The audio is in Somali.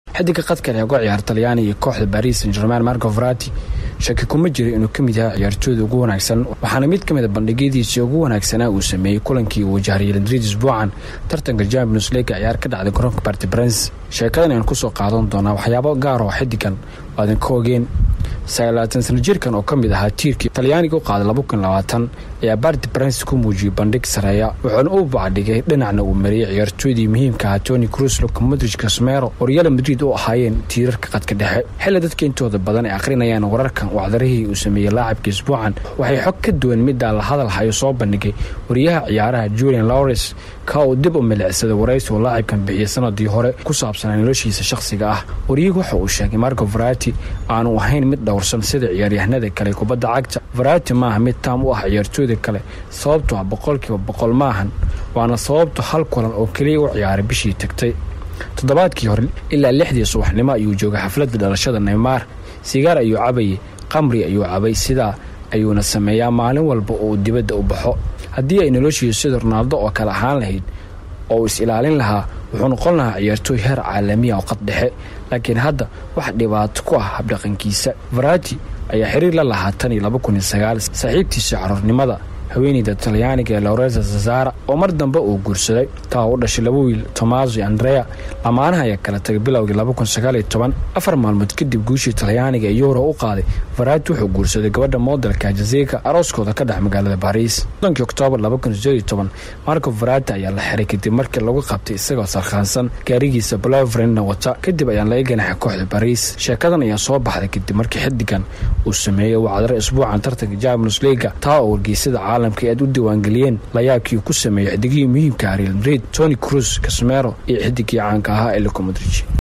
xidiga qadkan ee uga ciyaar talyaani iyo kooxda baris san german marco farati shaki kuma jira inuu ka mid yahay ciyaartooyda ugu wanaagsan waxaana mid ka mid a bandhigyadiisii ugu wanaagsanaa uu sameeyey kulankii uu wajahay real madrid isbuucan tartanka champions league ciyaar ka dhacday garoonka barti brens sheekadan ayaan kusoo qaadan doonaa waxyaabo gaar oo xidigan oo adan ka ogeen sagaalaatan sana jirkan oo ka mid ahaa tiirkii talyaaniga u qaaday laba kun labaatan ayaa barti brens ku muujiyey bandhig sareeya wuxuuna u bacdhigay dhinacna uu mariyey ciyaartooydii muhiimka ahaa tony cruz luka modrij casmero oo real madrid u ahaayeen tiirarka qadka dhexe xilli dadka intooda badan ay akhrinayaan wararkan wacdarihii uu sameeyey laacabka isbuucan waxay xog ka duwan middaa la hadal hayo soo bandhigay wariyaha ciyaaraha julian lawres ka uu dib u milicsaday waraysi uu laacibkan bixiyey sanadii hore ku saabsanaa noloshiisa shakhsiga ah wariyuhu waxa uu sheegay marco farati aanu ahayn mid dhowrsan sida ciyaaryahanada kale kubadda cagta farati maaha mid taam u ah ciyaartooyda kale sababto ah boqolkiiba boqol maahan waana sababto hal kulan oo keliya u ciyaaray bishii tagtay toddobaadkii hore ilaa lixdii subaxnimo ayuu joogay xafladda dhalashada neymar sigaar ayuu cabayay qamri ayuu cabay sidaa ayuuna sameeyaa maalin walba oo uu dibadda u baxo haddii ay noloshiisu sida ronaaldo oo kale ahaan lahayd oo uu is ilaalin lahaa wuxuu noqon lahaa ciyaartooy heer caalamiya oo qad dhexe laakiin hadda wax dhibaato ku ah habdhaqankiisa farati ayaa xiriir la lahaa tan iyo laba kun iyo sagaal saaxiibtiisa caruurnimada haweeneyda talyaaniga ee loresa zazara oo mar dambe uu guursaday taa u dhashay laba wiil tomaso iyo andrea lamaanaha ayaa kala tagay bilowgii afar maalmood kadib guushii talyaaniga ee yuuro u qaaday farati wuxuu guursaday gabadha modelka jazeka arooskooda ka dhex magaalada bariis sodonkii oktoobar marco farati ayaa la xiray kadib markii lagu qabtay isagoo sarkhaansan gaarigiisa blovrenna wata kadib ayaan laga ganaxay kooxda bariis sheekadan ayaa soo baxday kadib markii xidigan uu sameeyey wacdaro isbuucan tartanka champions leaga taa oo wargeysada caalamka aad u diiwaangeliyeen layaabkii uu ku sameeyey xidigihii muhiimka ah real madrid tony cruz casmero iyo xidigii caanka ahaa ee luka modrij